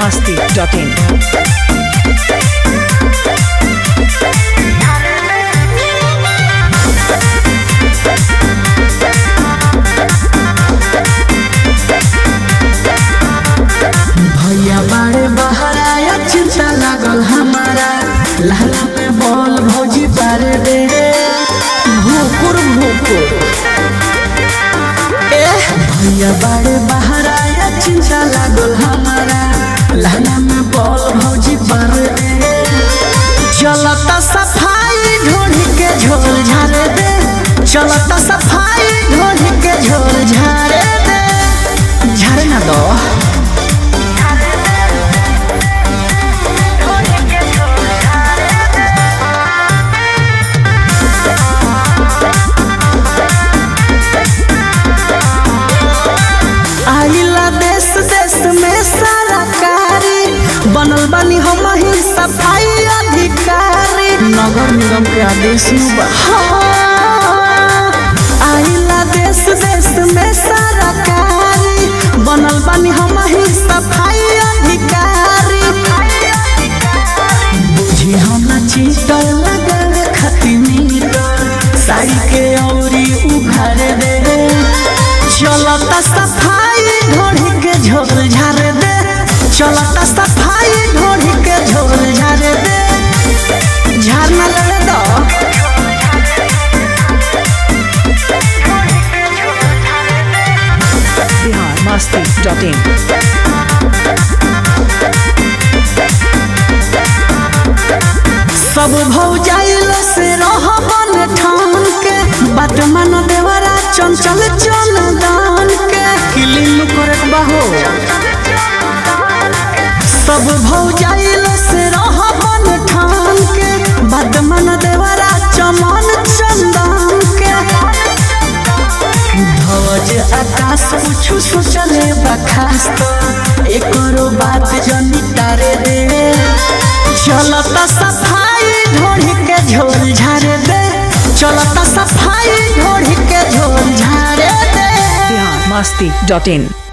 biharmasti.in भैया बाड़े बहराया चिंता लागल हमारा लाला में बॉल भौजी पारे दे भूकुर भूकुर एह भैया बाड़े बहराया चिंता लागल हमारा लाला में बॉल भौजी पारे दे चलता सफाई ढोढ़ी के झोल झारे दे चलता सफाई ढोढ़ी के झोल झारे दे झारे ना दो आइला देश देश में सारा कारी बनल बनी हम ही सफाई अधिकारी नगर निगम के आदेश नु बा हाँ। आइला देश देश में सारा कारी बनल बनी हम ही सफाई अधिकारी बुझी हम चीटर लगे खती मीटर साड़ी के औरी उघार दे चलता सफाई ढोढ़ी के झोल झार दे चलता सफाई ढोढ़ी के झोल झार दे झार न लगे दो biharmasti.in सब भौजाइल से रह बन ठान के बात मन देवरा चंचल चल दान के किलिन करे बहो सब भौजाइल से रह बन ठान के बात मन देवरा चमन चंदन के ध्वज आकाश कुछ सोचले बखास तो एकरो बात जनी तारे रे चलता सफाई ढोढ़ी के झोल झारे दे चलता सफाई ढोढ़ी के झोल झारे दे biharmasti.in